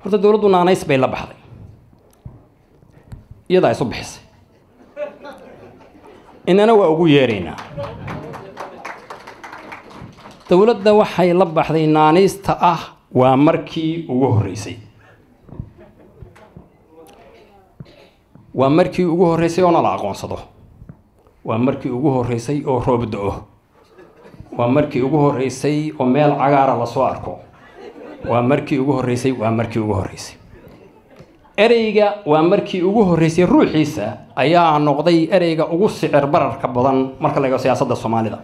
horta dowladdu naanays bay la baxday iyadaa isu bixisay inana waa ugu yeeraynaa dowladda waxay la baxday naanaysta ah waa markii ugu horreysay waa markii ugu horreysay oo nala aqoonsado waa markii ugu horreysay oo roob da-o waa markii ugu horreysay oo meel cagaara lasoo arko waa markii ugu horreysay waa markii ugu horreysay ereyga waa markii ugu horreysay ruuxiisa ayaa noqday ereyga ugu sicir bararka badan marka la eego siyaasadda soomaalida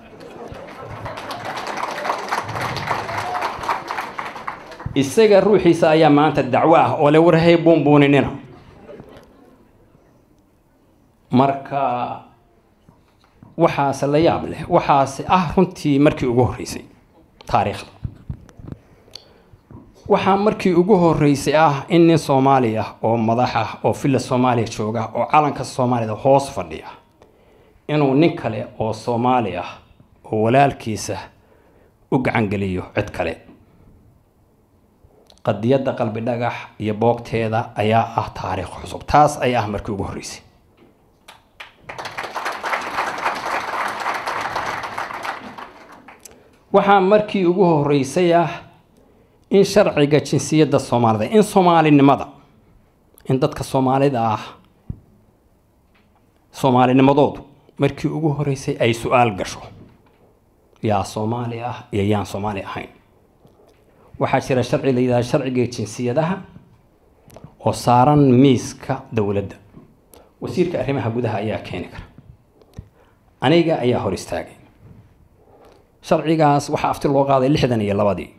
isaga ruuxiisa ayaa maanta dacwo ah oo le warhay buunbuuninina marka waxaase la yaab leh waxaase ah runtii markii ugu horreysay taariikhda waxaa markii ugu horreysay ah in nin soomaali ah oo madax ah oo villa soomaaliya jooga oo calanka soomaalida hoos fadhiya inuu nin kale oo soomaali ah oo walaalkiisa u gacangeliyo cid kale qadiyadda qalbi dhagax iyo boogteeda ayaa ah taariikh cusub taas ay ah markii ugu horreysay waxaa markii ugu horreysay ah in sharciga jinsiyadda soomaalida in soomaalinimada in dadka soomaalida ah soomaalinimadoodu markii ugu horreysay ay su-aal gasho yaa soomaali ah iyo yaan soomaali ahayn waxaa jira sharci la yidhahda sharciga jinsiyadaha oo saaran miiska dowladda wasiirka arrimaha gudaha ayaa keeni kara aniga ayaa hor istaagay sharcigaas waxaa afti loo qaaday lixdan iyo labadii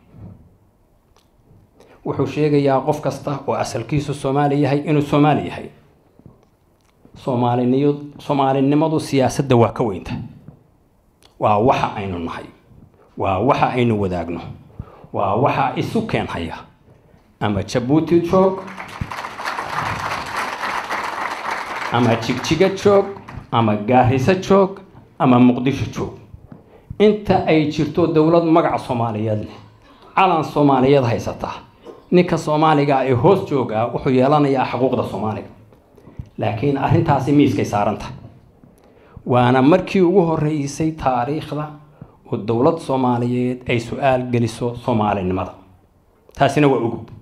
wuxuu sheegayaa qof kasta oo asalkiisu soomaali yahay inuu soomaali yahay soomaaliniyo soomaalinimadu siyaasadda waa ka weynta waa waxa aynu nahay waa waxa aynu wadaagno waa waxa isu keenhaya ama jabuuti joog ama jigjiga joog ama gaariso joog ama muqdisho joog inta ay jirto dowlad magaca soomaaliyeed leh calan soomaaliyeed haysata ninka soomaaliga ee hoos joogaa wuxuu yeelanayaa xuquuqda soomaaliga laakiin arrintaasi miiskay saaranta waana markii ugu horreysay taariikhda oo dowlad soomaaliyeed ay su-aal geliso soomaalinimada taasina waa ugub